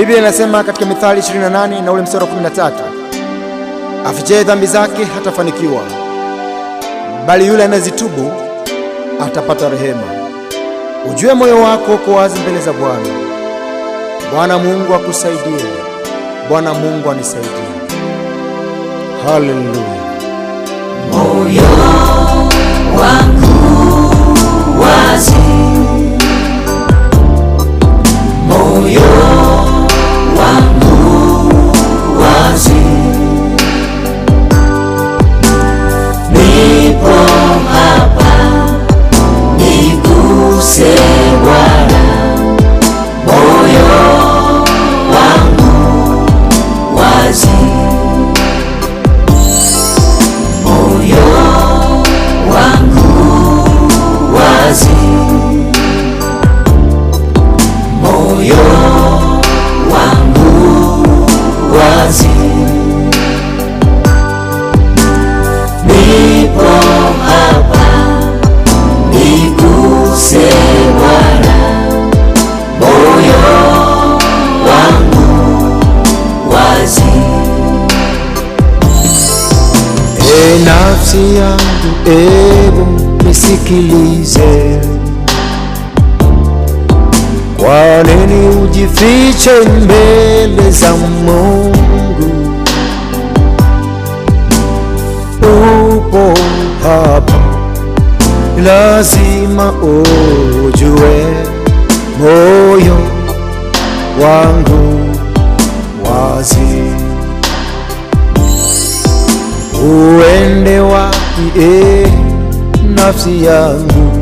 Biblia inasema katika Mithali 28 na ule mstari wa 13, afichaye dhambi zake hatafanikiwa, bali yule anayezitubu atapata rehema. Ujue moyo wako uko wazi mbele za Bwana. Bwana Mungu akusaidie. Bwana Mungu anisaidie. Haleluya. moyo wangu wazi, moyo wangu wazi, nipo hapa, niguse Bwana, moyo wangu wazi moyo wangu wazi, moyo wangu wazi, nipo hapa, niguse Bwana, moyo wangu wazi. E nafsi yangu, ebu nisikilize. Kwa nini ujifiche mbele za Mungu? Upo hapa, lazima ujue moyo wangu wazi uende wapi e nafsi yangu,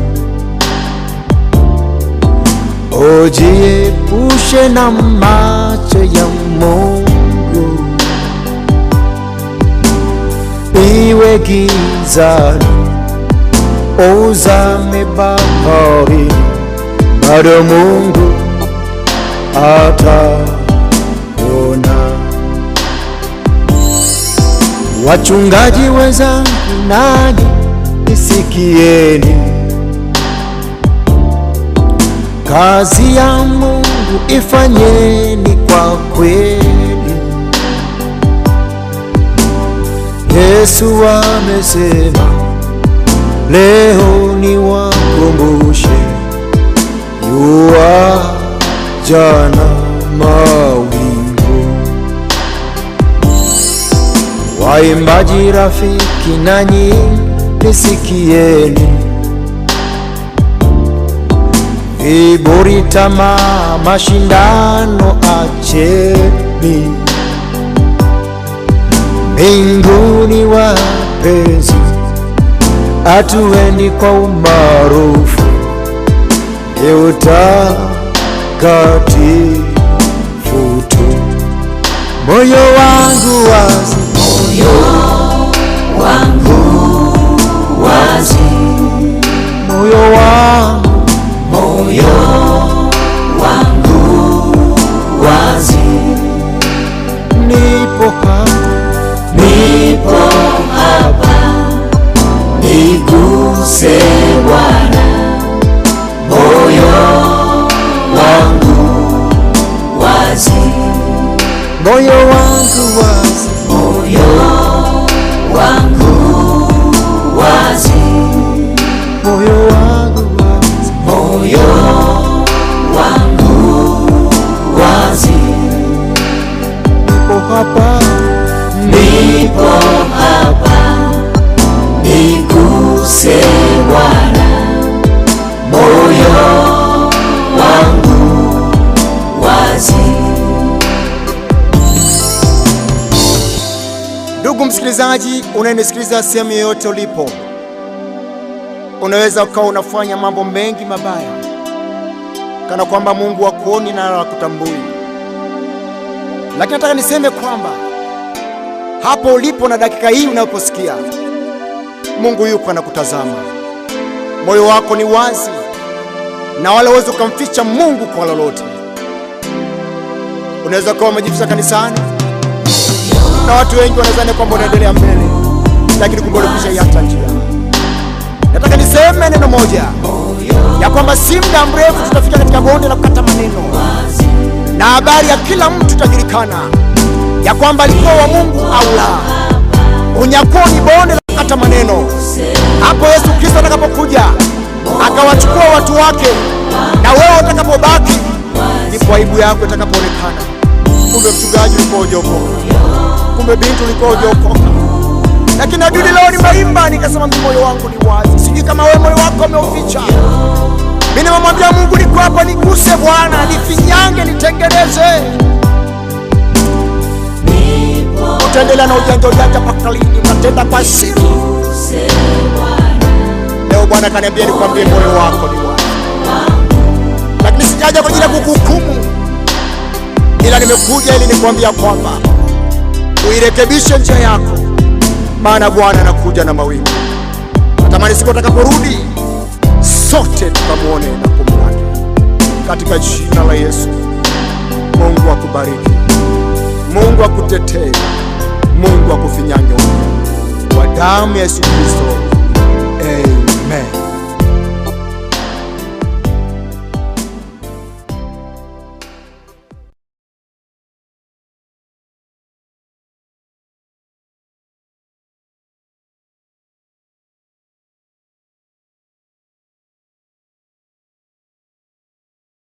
ujiepushe na macho ya Mungu, iwe gizani, uzame baharini, bado Mungu ataona. Wachungaji wenzangu, nanyi nisikieni, kazi ya Mungu ifanyeni kwa kweli. Yesu amesema, leo ni wakumbushe, yua jana mawingu Waimbaji rafiki, nanyi nisikieni, viburi, tamaa, mashindano acheni. Mbinguni wapenzi, hatuendi kwa umaarufu, ni utakatifu tu. Moyo wangu wazi moyo wangu wazi, moyo wangu moyo wangu wazi, nipo hapa, nipo hapa, niguse Bwana, moyo wangu wazi, moyo wangu wazi, moyo wangu wazi, moyo wangu wazi, moyo wangu wazi, nipo hapa, nipo hapa, niguse Bwana, moyo wangu wazi. Ndugu msikilizaji, unayenisikiliza sehemu yoyote ulipo, unaweza ukawa unafanya mambo mengi mabaya kana kwamba Mungu hakuoni na hakutambui, lakini nataka niseme kwamba hapo ulipo na dakika hii unaposikia, Mungu yuko anakutazama. Moyo wako ni wazi na wala huwezi ukamficha Mungu kwa lolote. Unaweza kuwa umejificha kanisani na watu wengi wanadhani kwamba unaendelea mbele, lakini kumbe ulikwisha iacha njia. Nataka niseme neno moja ya kwamba si muda mrefu tutafika katika bonde la kukata maneno, na habari ya kila mtu itajulikana ya kwamba alikuwa wa Mungu au la. Unyakuo ni bonde la kata maneno. Hapo Yesu Kristo atakapokuja akawachukua watu wake, na wewe utakapobaki, ndipo aibu yako itakapoonekana. Kumbe mchungaji ulikuwa hujaokoka, kumbe binti ulikuwa hujaokoka. Lakini adudi leo nimeimba nikasema, mimi moyo wangu ni wazi. Sijui kama wewe moyo wako umeuficha. Mimi nimemwambia Mungu, niko hapa, niguse Bwana, nifinyange, nitengeneze. Utaendelea na ujanja ujanja mpaka lini? Utatenda kwa siri. Leo Bwana kaniambia nikwambie moyo wako ni wazi, lakini sijaja kwa ajili ya kukuhukumu, ila nimekuja ili nikwambia kwamba uirekebishe njia yako, maana Bwana anakuja na mawingu. Natamani siku atakaporudi sote tukamwone na kumlaki katika jina la Yesu. Mungu akubariki, Mungu akutetee, Mungu akufinyange kwa damu ya Yesu Kristo. Amen.